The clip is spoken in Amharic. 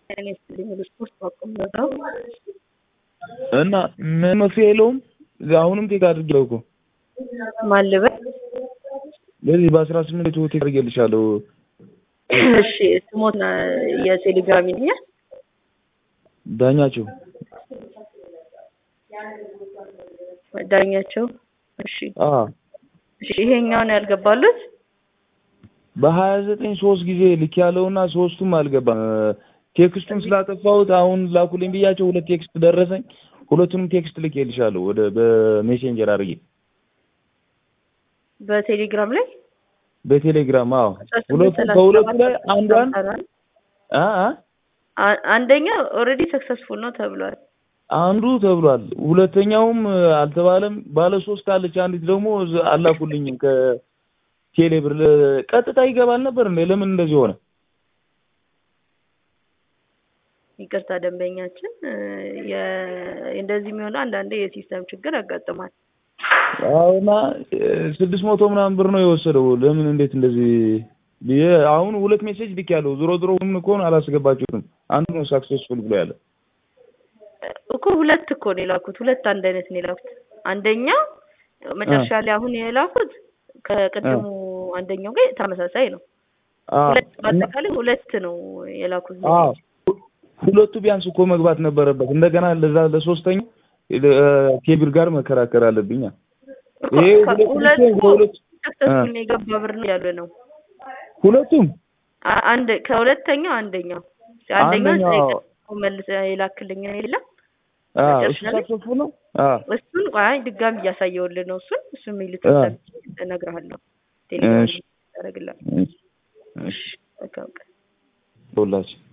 እኔ ስትልኝ ስፖርት ባቆም ነው እና ምን መፍትሄ የለውም። አሁንም ቴክ አድርጌው እኮ ማልበል ለዚህ በአስራ ስምንት ቴክ አድርጌልሻለሁ። እሺ ስሞት የቴሌግራም ይልኛል ዳኛቸው ዳኛቸው። እሺ አ እሺ ይሄኛውን ያልገባሉት በሀያ ዘጠኝ ሶስት ጊዜ ልክ ያለውና ሶስቱም አልገባም። ቴክስቱን ስላጠፋሁት አሁን ላኩልኝ ብያቸው ሁለት ቴክስት ደረሰኝ። ሁለቱንም ቴክስት ልኬልሻለሁ ወደ በሜሴንጀር አድርጌ በቴሌግራም ላይ በቴሌግራም አዎ። ሁለቱ ከሁለቱ ላይ አንዷን አ አ አንደኛ ኦልሬዲ ሰክሰስፉል ነው ተብሏል። አንዱ ተብሏል። ሁለተኛውም አልተባለም። ባለ ሶስት አለች። አንዲት ደግሞ አላኩልኝም ከቴሌ ብር ቀጥታ ይገባል ነበር እንዴ? ለምን እንደዚህ ሆነ? ይቅርታ ደንበኛችን፣ እንደዚህ የሚሆነው አንዳንዴ የሲስተም ችግር ያጋጥማል። አሁና ስድስት መቶ ምናምን ብር ነው የወሰደው። ለምን እንዴት እንደዚህ ብዬ አሁን ሁለት ሜሴጅ ልክ ያለው ዞሮ ዞሮ ምን እኮ አላስገባችሁትም። አንዱ ነው ሳክሰስፉል ብሎ ያለ እኮ ሁለት እኮ ነው የላኩት። ሁለት አንድ አይነት ነው የላኩት። አንደኛው መጨረሻ ላይ አሁን የላኩት ከቅድሙ አንደኛው ጋር ተመሳሳይ ነው። ሁለት በአጠቃላይ ሁለት ነው የላኩት። ሁለቱ ቢያንስ እኮ መግባት ነበረበት። እንደገና ለዛ ለሶስተኛው ኬብር ጋር መከራከር አለብኝ። ይሄ ሁለቱ ሰክሰስፉል የገባ ብር ነው ያለ ነው። ሁለቱም አንድ ከሁለተኛው አንደኛው አንደኛው መልስ የላክልኝ ነው የለም እሱ ሰክሰስፉል ነው። እሱን አይ ድጋሚ እያሳየውልህ ነው። እሱን እሱ የሚሉት እነግርሃለሁ። ቴሌግራም ያደርግልሃል። እሺ በቃ ሁላችን